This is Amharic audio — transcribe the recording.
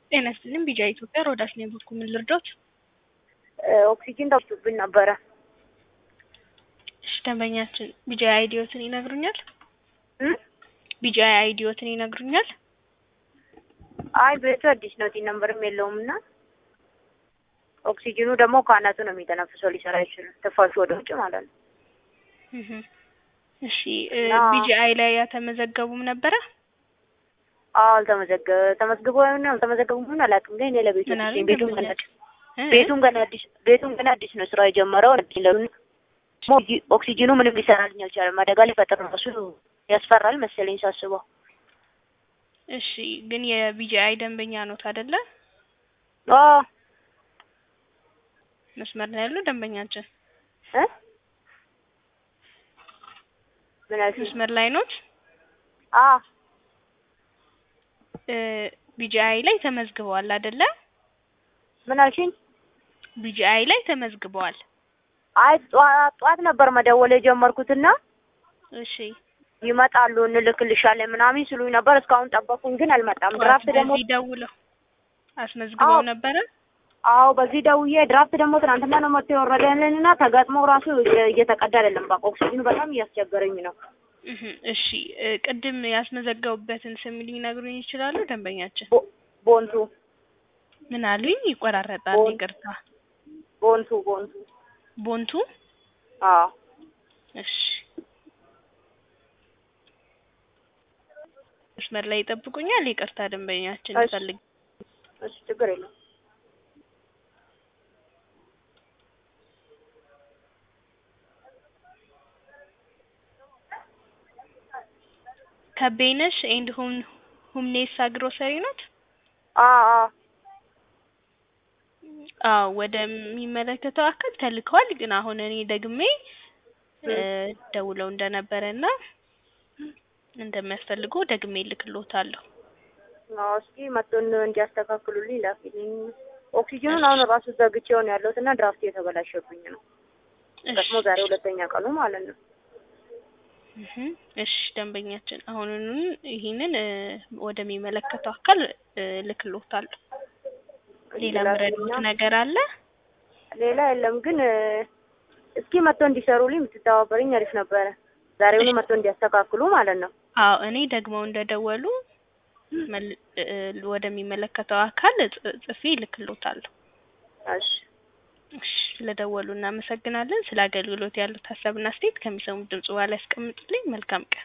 ጤና ይስጥልኝ ቢጃ ኢትዮጵያ ሮዳስ ነኝ። በኩል ምን ልርዳዎት? ኦክሲጂን ጠፍቶብን ነበረ። እሺ ደንበኛችን ቢጃ አይዲዮትን ይነግሩኛል? እም? ቢጃ አይዲዮትን ይነግሩኛል? አይ ቤቱ አዲስ ነው፣ ቲን ነምበርም የለውም እና ኦክሲጂኑ ደግሞ ከአናቱ ነው የሚተነፍሰው፣ ሊሰራ አይችልም። ትፋሹ ወደ ውጭ ማለት ነው። እህ እሺ እና- ቢጂአይ ላይ ያተመዘገቡም ነበረ? አዎ አልተመዘገ ተመዝግቦ ይሁን አልተመዘገቡም ይሁን አላውቅም፣ ግን እኔ ለቤቱ ምን አዲስ አለኝ ነኝ። ቤቱም ገና ደንበኛችን? እ? ቤቱም ገና አዲስ ቤቱም ገና አዲስ ነው ስራ የጀመረው አዲስ ለምን ኦክሲጂኑ ምንም ሊሰራልኝ አልቻለም። አደጋ ሊፈጥር ራሱ ያስፈራል መሰለኝ ሳስበው። እሺ ግን የቢጂአይ ደንበኛ ኖት አይደለ? አዎ መስመር ላይ ያለው ደንበኛችን እ ምን አልሽኝ? መስመር ላይ ኖት? አዎ እ ቢጂአይ ላይ ተመዝግበዋል አይደለ? ምን አልሽኝ? ቢጂአይ ላይ ተመዝግበዋል። አይ ጠዋት ጠዋት ነበር መደወል የጀመርኩትና እሺ ይመጣሉ እንልክልሻለን ምናምን ሲሉኝ ነበር። እስካሁን ጠበቁኝ፣ ግን አልመጣም። ድራፍት ደግሞ በዚህ ደውለው አስመዝግበው አዎ። ነበረ? አዎ በዚህ ደውዬ ድራፍት ደግሞ ትናንትና ነው መጥቶ የወረደልንና ተገጥሞ ራሱ እየተቀዳ አይደለም። በቃ ኦክሲጅኑ በጣም እያስቸገረኝ ነው። እህ እሺ እ ቅድም ያስመዘገቡበትን ስም ሊነግሩኝ ይችላሉ ደንበኛችን? ቦ- ቦንቱ ምን አሉኝ? ይቆራረጣል። ቦን- ይቅርታ። ቦንቱ ቦንቱ ቦንቱ አዎ እሺ መስመር ላይ ይጠብቁኛል። ይቅርታ ደንበኛችን እሺ። ይፈልግ እሺ ችግር የለም። ከቤነሽ ኤንድ ሁም ሁምኔሳ ግሮሰሪ ናት? አዎ አዎ አዎ ወደሚመለከተው አካል ተልከዋል። ግን አሁን እኔ ደግሜ እ ደውለው እንደነበረና እንደሚያስፈልጉ ደግሜ እልክልዎታለሁ። አዎ እስኪ መጥቶን እንዲያስተካክሉልኝ ላኪልኝ። ኦክሲጅኑን አሁን ራሱ ዘግቼው ነው ያለሁት እና ድራፍት እየተበላሸብኝ ነው። ደግሞ ዛሬ ሁለተኛ ቀኑ ማለት ነው። እህ እሺ ደንበኛችን አሁኑኑ ይሄንን እ ወደሚመለከተው አካል እ እልክልዎታለሁ። ሌላ ምረዱት ላኪልኝና- ነገር አለ? ሌላ የለም ግን እ እስኪ መጥቶ እንዲሰሩልኝ የምትተባበረኝ አሪፍ ነበረ። ዛሬውኑ መጥቶ እንዲያስተካክሉ ማለት ነው። አዎ እኔ ደግመው እንደደወሉ መል- እ ወደሚመለከተው አካል ጽ- ጽፌ እልክልዎታለሁ። እሺ እሺ ስለደወሉ እናመሰግናለን። ስለ አገልግሎት ያሉት ሀሳብና አስተያየት ከሚሰሙት ድምጽ በኋላ ያስቀምጡልኝ። መልካም ቀን።